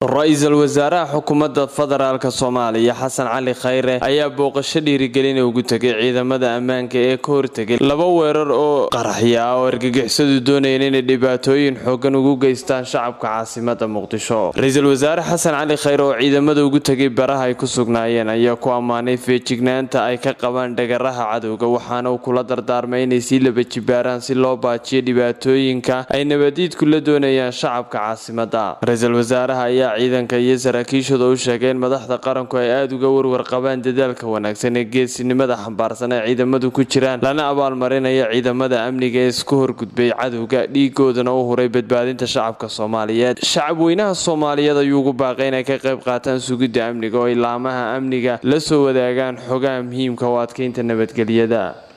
ra-iisul wasaaraha xukuumadda federaalk soomaaliya xasan cali khayre ayaa booqasho dhiirigelin ugu tegay ciidamada ammaanka ee ka hortegay laba weerar oo qaraxya ah oo argagixisadu doonayeen inay dhibaatooyin xoogan ugu geystaan shacabka caasimada muqdisho ra-iisul wasaare xasan cali khayre oo ciidamada ugu tegay baraha ay ku sugnaayeen ayaa ku ammaanay feejignaanta ay ka qabaan dhagaraha cadowga waxaana uu kula dardaarmay inay sii laba jibaaraan si loo baajiyo dhibaatooyinka ay nabadiidku la doonayaan shacabka caasimada ra-iisul wasaaraha ayaa ciidanka iyo saraakiishooda u sheegeen madaxda qaranku ay aada uga warwar qabaan dadaalka wanaagsan ee geesinimada xambaarsan ee ciidamadu ku jiraan lana abaalmarinaya ciidamada amniga ee isku horgudbay cadowga dhiigoodana u huray badbaadinta shacabka soomaaliyeed shacabweynaha soomaaliyeed ayuu ugu baaqay inay ka qayb qaataan sugidda amniga oo ay laamaha amniga la soo wadaagaan xogaha muhiimka oo adkeynta nabadgelyada